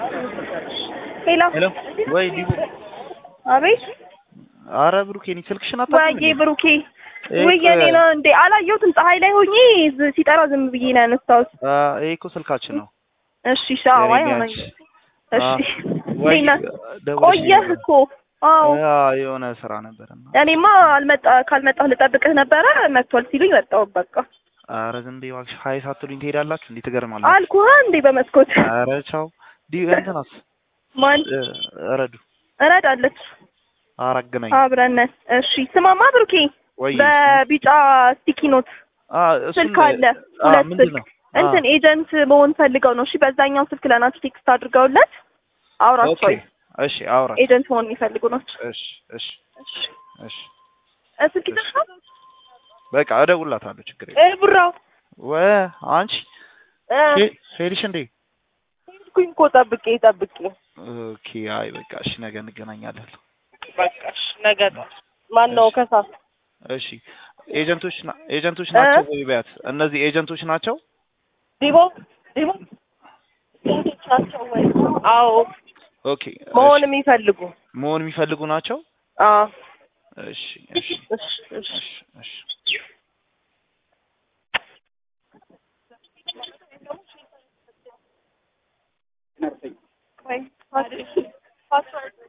ሄሎ ሄሎ ወይ ዲቡ አቤት አረ ብሩኬ እኔ ስልክሽን ወይዬ አታውቅም ብሩኬ ውይ የኔ ነው እንዴ አላየሁትም ፀሐይ ላይ ሆኜ ዝ- ሲጠራ ዝም ብዬ ነው ያነሳሁት ይሄ እኮ ስልካችን ነው እሺ ሻዋ የኔ ሆነኝ ቢያንስ። እሺ ወይ እንዴት ነህ? ደውለሽ ቆየህ ነበር። እኮ አዎ ያ የሆነ ስራ ነበርና እኔማ አልመጣ ካልመጣህ ልጠብቅህ ነበረ መጥቷል ሲሉኝ መጣሁ በቃ አረ ዝም በይ እባክሽ ሀይ ሳትሉኝ ትሄዳላችሁ እንዴ ትገርማላችሁ አልኩህ እንዴ በመስኮት አረ ቻው ዲ እንትናስ ማን እ፣ ረዱ እረዳለች አራገናኝ አብረን ነን እሺ ስማማ ብሩኬ ወይ በቢጫ ስቲኪ ኖት አ እሱን ስልክ አለ አ ሁለት ምንድን ስልክ ነው አ፣ እንትን ኤጀንት መሆን ፈልገው ነው እሺ በዛኛው ስልክ ለናቸው ቴክስት አድርገውለት አውራቸው ኦኬ እሺ አውራ ኤጀንት መሆን የሚፈልጉ ናቸው እሺ እሺ እሺ እሺ እ፣ ስልክ ይዘሻል በቃ እደውልላታለሁ ችግር የለም እ ብራው ወ አንቺ እ ሄ- ሄድሽ እንዴ ሄድኩኝ እኮ ጠብቄ ጠብቄ ኦኬ አይ በቃ እሺ ነገ እንገናኛለን በቃሽ ነገ ማን ነው ከሳት እሺ ኤጀንቶች ና- ኤጀንቶች ናቸው ወይ በያት እነዚህ ኤጀንቶች ናቸው ዲቦ ዲቦ ኤጀንቶች ናቸው ወይ አዎ ኦኬ መሆን እሺ። የሚፈልጉ መሆን የሚፈልጉ ናቸው አዎ እሺ እሺ እሺ እሺ እሺ እሺ ወይ ፓስወርድ